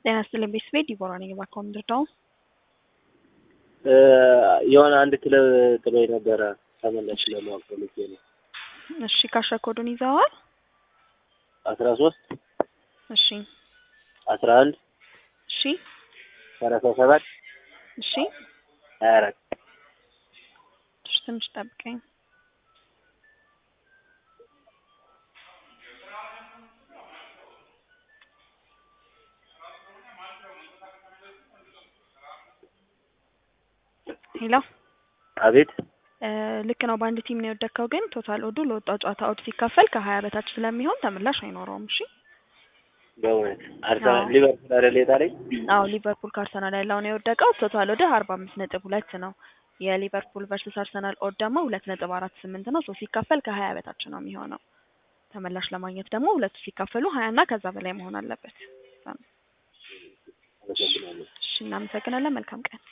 ጤና ይስጥልኝ ቤተሰቤ ዲቦራ ነኝ። እባክዎ ምንድነው? የሆነ አንድ ክለብ ጥሎኝ ነበረ ተመለስ ለማወቅ ፈልጌ ነው። እሺ ካሸር ኮዱን ይዘዋል? አስራ ሶስት እሺ አስራ አንድ እሺ ሰላሳ ሰባት እሺ ሀያ አራት እሺ ትንሽ ጠብቀኝ። ሄሎ አቤት ልክ ነው። በአንድ ቲም ነው የወደቅከው፣ ግን ቶታል ኦዱ ለወጣው ጨዋታ ኦድ ሲካፈል ከሀያ በታች ስለሚሆን ተመላሽ አይኖረውም። እሺ በእውነት አርሰናል አዎ። ሊቨርፑል አይደል የጣለኝ? አዎ ሊቨርፑል ከአርሰናል ያለውን የወደቀው ቶታል ኦድ አርባ አምስት ነጥብ ሁለት ነው። የሊቨርፑል ቨርስስ አርሰናል ኦድ ደግሞ ሁለት ነጥብ አራት ስምንት ነው። ሶ ሲካፈል ከሀያ በታች ነው የሚሆነው። ተመላሽ ለማግኘት ደግሞ ሁለቱ ሲካፈሉ ሀያ እና ከዛ በላይ መሆን አለበት። አመሰግናለሁ። እሺ እናመሰግናለን። መልካም ቀን